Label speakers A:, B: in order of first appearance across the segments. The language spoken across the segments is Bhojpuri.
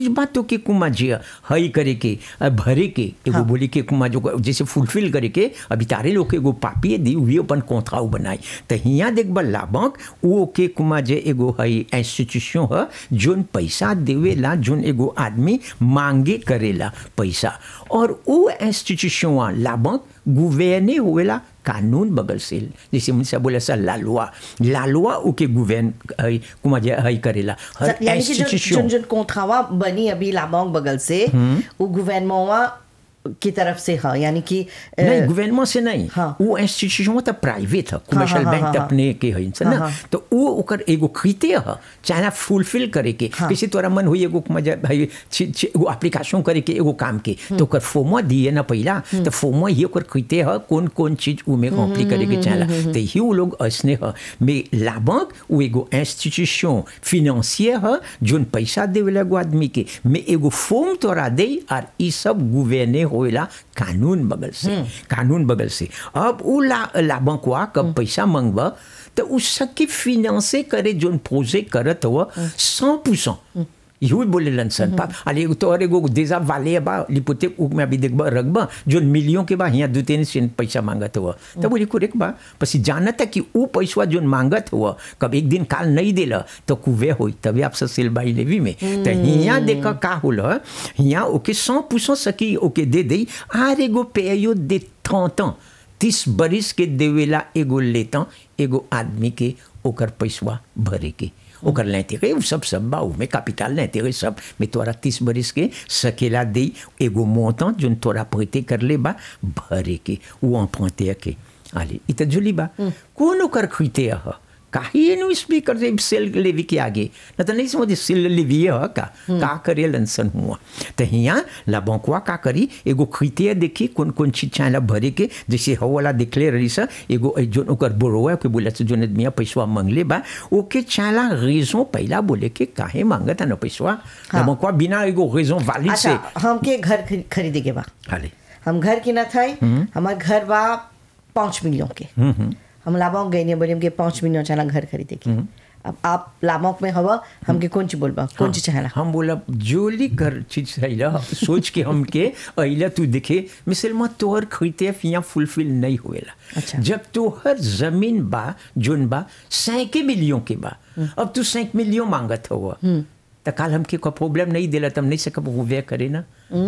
A: बातों के कुमा जे हई करे के अ, भरे के एगो
B: हाँ।
A: बोली के कुमा जो जैसे फुलफिल करे के अभी तारे लोग के एगो पापिए दी हुई अपन कोंथाऊ बनाई तो हियाँ देख बा लाभक वो के कुमा जे एगो हई इंस्टीट्यूशन ह जोन पैसा देवेला जोन एगो आदमी मांगे करेला पैसा और वो इंस्टीट्यूशन लाभक गुवेने होवेला कानून बगल से जैसे मुझसे बोले सा लालुआ लालुआ ओके गुवेन हई कुमा जे हई करेला हर
B: यानी कि जो
A: institution-
B: जो जो कोंथावा बनी अभी लामोंग बगल से वो गवर्नमेंट की तरफ से है यानी कि अ,
A: नहीं गवर्नमेंट से नहीं
B: हाँ।
A: वो इंस्टीट्यूशन तो प्राइवेट है कमर्शियल
B: हाँ,
A: बैंक
B: हाँ,
A: तो
B: हाँ,
A: अपने के है
B: हाँ,
A: ना
B: हाँ।
A: तो वो ओकर एगो क्रिटेरिया है चाहे फुलफिल करे के
B: हाँ।
A: किसी तोरा मन हुई एगो मजा भाई छी- छी- एगो एप्लीकेशन करे के एगो काम के तो ओकर फॉर्म दिए ना पहला तो फॉर्म ही ओकर क्रिटेरिया है कौन कौन चीज उमे कॉम्प्ली करे के चाहला तो ही वो लोग ऐसने है में ला बैंक वो एगो इंस्टीट्यूशन फिनेंशियर है जोन पैसा देवेला एगो आदमी के में एगो फॉर्म तोरा दे और ई सब गुवेने होएला कानून बगल से कानून बगल से अब उ ला लाभकवा कब पैसा मंगवा तो उ सबके फिनेंसे करे जोन प्रोजे करत हो सौ परसेंट यही बोले सन पाप अरे तो अरे एगो देजा वाले बा लिपोते उक में अभी देखबा रखबा जो मिलियों के बा यहाँ दो तीन सेंट पैसा मांगत हुआ तो बोली कुरेक बा पसी जानत है कि उ पैसा जोन मांगत हुआ कब एक दिन काल नहीं देला तो कुवे होई तभी आप सिल बाई लेवी में तो यहाँ देखा का होल यहाँ ओके सौ पूछो सकी ओके दे दे आर एगो पेयो दे थौता तीस बरिस के देवेला एगो लेता एगो आदमी के ओकर पैसवा भरे के ओकर लेते गए उ सब सब बा में कैपिटल लेते गए सब में तोरा तीस बरिस के सकेला दे एगो मोता जोन तोरा पैते कर ले बा भरे के वो अपते के आले इ त जुली बा कौन ओकर खुइते ह काहे नु स्पीकर से सेल लेवी के आगे न तो नहीं समझ सेल लेवी है का का करे लंसन हुआ तो हिया ला बंकुआ का करी एगो खिते देखी कौन कौन चीज चाहे भरे के जैसे हो वाला देखले रही सा एगो जो ओकर बोरोवा के बोले से जोन आदमी पैसा मांगले बा ओके चाला रीजन पहला बोले के काहे मांगता न पैसा ला बंकुआ बिना एगो रीजन वाली से
B: अच्छा हमके घर खरी- खरीदे के बा
A: हाले
B: हम घर की ना था हमार घर बा पाँच मिलियन के हम लामोंग गए बोले हमके पाँच मिलियन चला घर खरीदे के अब आप लामोंग में हवा हमके कौन चीज बोलबा कौन चीज चाहेला
A: हम बोला जोली कर चीज अइला सोच के हमके अइला तू देखे मिसल में तोहर खरीते फिया फुलफिल नहीं होएला
B: अच्छा।
A: जब तोहर जमीन बा जोन बा सैके मिलियन के बा अब तू सैक मिलियन मांगत हो तो काल हमके को प्रॉब्लम नहीं दिला तब नहीं सकब वो वे करे ना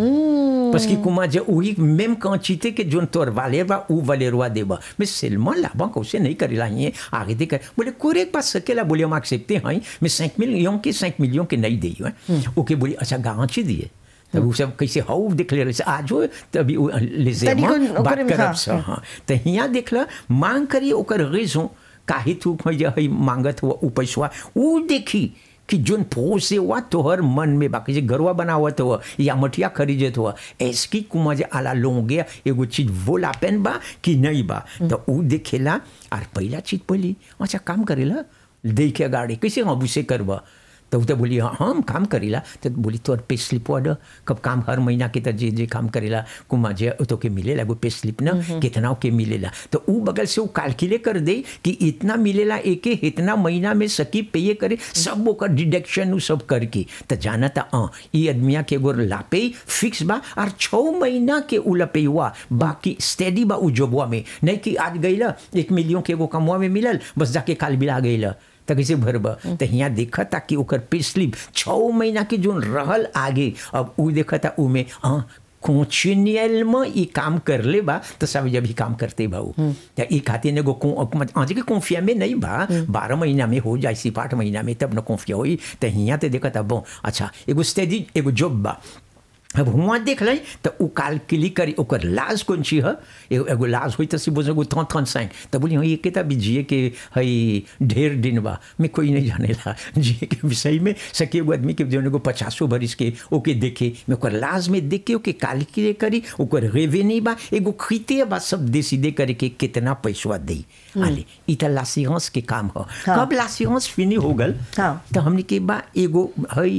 A: बस की कुमा जे वही मेम कांचीते के जोन तोर वाले बा उ वाले रुआ देबा मैं सिल्मा लाभा कौसे नहीं करेला ये आगे देकर बोले कोरे पास सकेला बोले हम एक्सेप्टे हैं मैं cinq मिलियन के cinq मिलियन के नहीं दी है ओके बोली अच्छा गांची दिए तब वो सब कैसे हाउ देख ले रहे आज हो तभी वो लेजे
B: तनिको
A: बात
B: ओकरे में
A: करब
B: हाँ,
A: सा हाँ तो हियाँ देखला मांग करी ओकर रेजों काहे तू खोज हई मांगत हुआ उ पैसवा उ देखी कि जोन पोस से हुआ तोहर मन में बाकी जे गरवा बनावत हुआ या मठिया खरीदत हुआ ऐसकी कुमा जे आला लोगे एगो चीज वो लापेन बा कि नहीं बा तो उ देखेला और पहला चीज पहली अच्छा काम करेला देखे गाड़ी कैसे हम उसे करबा तो उ तो बोली हाँ हम काम करेला तो बोली तोर पे स्लिप वाड कब काम हर महीना के तो जे जे काम करेला कुमा जे तो के मिलेला एगो पे स्लिप ना कितना के मिलेला तो उ बगल से वो कैलकुलेट कर दे कि इतना मिलेला एके इतना महीना में सकी पे करे सब ओकर डिडक्शन उ सब करके तो जाना था हाँ ये आदमिया के एगो लापे फिक्स बा और छः महीना के उ लपे हुआ बाकी स्टेडी बा उ जॉबवा में नहीं कि आज गईला एक मिलियन के एगो कमवा में मिलल बस जाके काल बिला गईला तो कैसे भरब तो यहाँ देखा था कि ओकर पे स्लिप छः महीना के जोन रहल आगे अब उ देखा था उमे हाँ कोचिनियल में ई काम कर ले बा तो सब जब ही काम करते भाऊ तो ई खातिर एगो आज के कॉन्फिया में नहीं बा बारह महीना में हो जाए सिर्फ आठ महीना में तब न कॉन्फिया होई तो यहाँ तो देखा था बो अच्छा एगो स्टेडी एगो जॉब बा अब हुआ देख लै तो उ काल क्लिक करी ओकर लाज कौन ची है एगो एगो लाज हुई तो सी बोझ एगो थौन थौन साइन तो बोली हाँ ये के भी जिए के हई ढेर दिन बा मैं कोई नहीं जानेला जिए के विषय में सके एगो आदमी के जौन एगो पचासो बरिस के ओके देखे मैं ओकर लाज में देख के ओके कैलकुलेट करी ओकर रेवेन्यू बा एगो खरीते बा सब डिसीडे करे के कितना पैसा दे आले ई त लासियांस के काम ह
B: हाँ।
A: कब लासियांस फिनी हो गल
B: हाँ।
A: तो हमने के बा एगो हई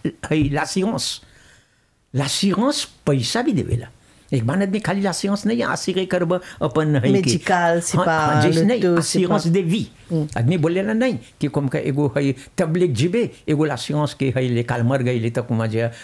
A: हई लासियांस l'assurance पैसा भी देवेला एक बार आदमी खाली l'assurance नहीं आसिरे करब अपन है के-
B: Medical, c'est
A: हाँ,
B: pas
A: हाँ, जैसे नहीं
B: l'auto, c'est
A: assurance
B: pas-
A: de vie आदमी बोले ना नहीं कि कम का एगो है तबलीग जीबे एगो l'assurance के है ले काल मर गई ले तक जे